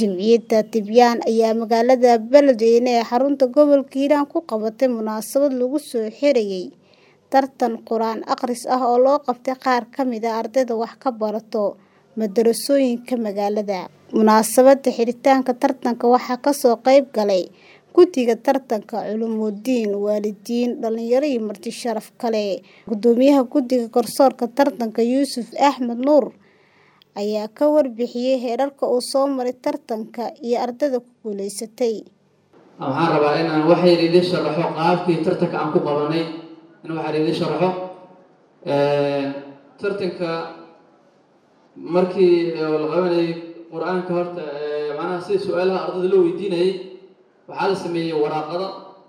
Jamciyadda Tibyaan ayaa magaalada Beledweyne ee xarunta gobolka Hiiraan ku qabatay munaasabad lagu soo xirayay tartan Qur'aan akhris ah oo loo qabtay qaar ka mid ah ardayda wax ka barata madarasooyinka magaalada. Munaasabadda xiritaanka tartanka waxaa ka soo qayb galay guddiga tartanka, culumuuddiin, waalidiin, dhalinyaro iyo marti sharaf kale. Guddoomiyaha Guddiga Garsoorka Tartanka, Yuusuf Axmed Nuur, ayaa ka warbixiyay heerarka uu soo maray tartanka iyo ardayda ku guuleysatay. Waxaan rabaa in aan wax yar idin sharaxo qaabkii tartanka aan ku qabanay in wax yar idin sharaxo. Tartanka markii la qabanayay qur-aanka horta macnaha sida su-aalaha ardayda loo weydiinayay waxaa la sameeyey waraaqada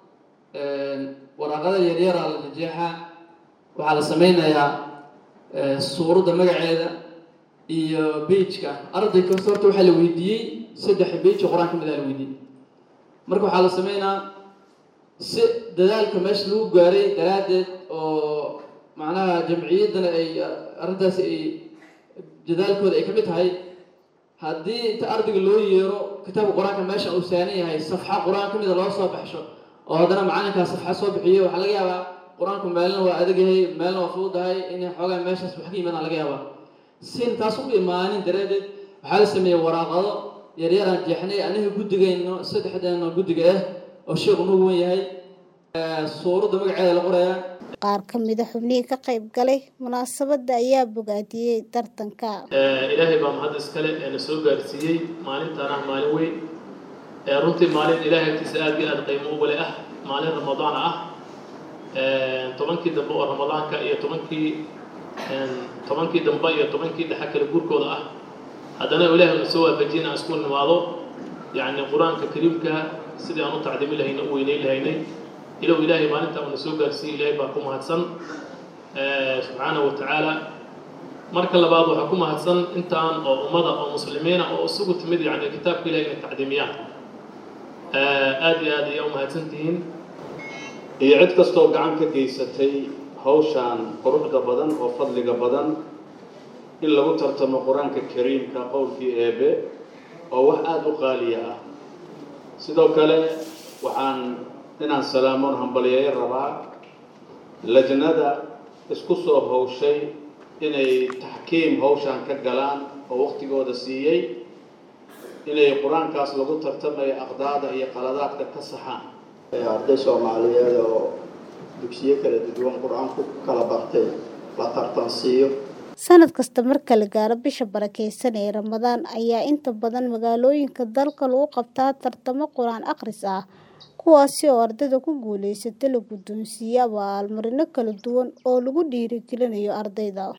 waraaqada yaryaraa la jeexaa waxaa la sameynayaa suuradda magaceeda iyo pageka arday kasta horta waxaa la weydiiyey saddex page oo qur-aan ka mid ah la weydiiyey marka waxaa la sameynaa si dadaalka meesha lagu gaaray daraaddeed oo macnaha jamciyaddana ay arrintaasi ay dadaalkooda ay ka mid tahay haddii inta ardayga loo yeero kitaabka qur-aanka meesha uu saaran yahay safxa qur-aan ka mida loo soo baxsho oo haddana macalinkaa safxa soo bixiyo waxaa laga yaabaa qur-aanku meelna waa adag yahay meelna waa fududahay in xoogaa meeshaas wax ka yimaadaan laga yaabaa sin taas u imaanin daraaddeed waxaa la sameeyey waraaqado yaryaraan jeexnay aniga guddigayno saddexdeena guddiga ah oo sheekhu nugu wen yahay suuradda magaceeda la qorayaa qaar ka mid a xubnihii ka qayb galay munaasabadda ayaa bogaadiyey tartanka ilaahay baa mahad iskale ee na soo gaarsiiyey maalintaan ah maalin weyn ee runtii maalin ilaahay agtiisa aad iyo aad qiimo ugale ah maalin ramadaan ah tobankii dambe oo ramadaanka iyo tobankii tobankii dambe iyo tobankii dhexe kale guurkooda ah haddana ilaahay na soo waafajiyay inaan isku nimaado yacni qur-aanka kariimka sidii aan u tacdiimi lahayna u weyneyn lahaynay ilow ilaahay maalinta uuna soo gaarsiiyey ilaahay baa ku mahadsan subxaanahu wa tacaala marka labaad waxaa ku mahadsan intaan oo ummada oo muslimiina oo isugu timid yacni kitaabka ilahay inay tacdiimiyaan aad iyo aad ayaa u mahadsan tihiin iyo cid kastoo gacan ka geysatay hawshaan quruxda badan oo fadliga badan in lagu tartamo qur-aanka kariimka qowlkii eebe oo wax aada u qaaliya ah sidoo kale waxaan inaan salaamoon hambaliyeeyo rabaa lajnada isku soo hawshay inay taxkiim hawshaan ka galaan oo waqtigooda siiyey inay qur-aankaas lagu tartamayo aqdaada iyo qaladaadka ka saxaan arday soomaaliyeed oo dugsiyo kala duwan qur-aanku kala bartay la tartansiiyo sanad kasta marka la gaaro bisha barakeysan ee ramadaan ayaa inta badan magaalooyinka dalka lagu qabtaa tartamo qur-aan akhris ah kuwaasi oo ardayda ku guuleysata la guddoonsiiyo abaalmarino kala duwan oo lagu dhiirigelinayo ardayda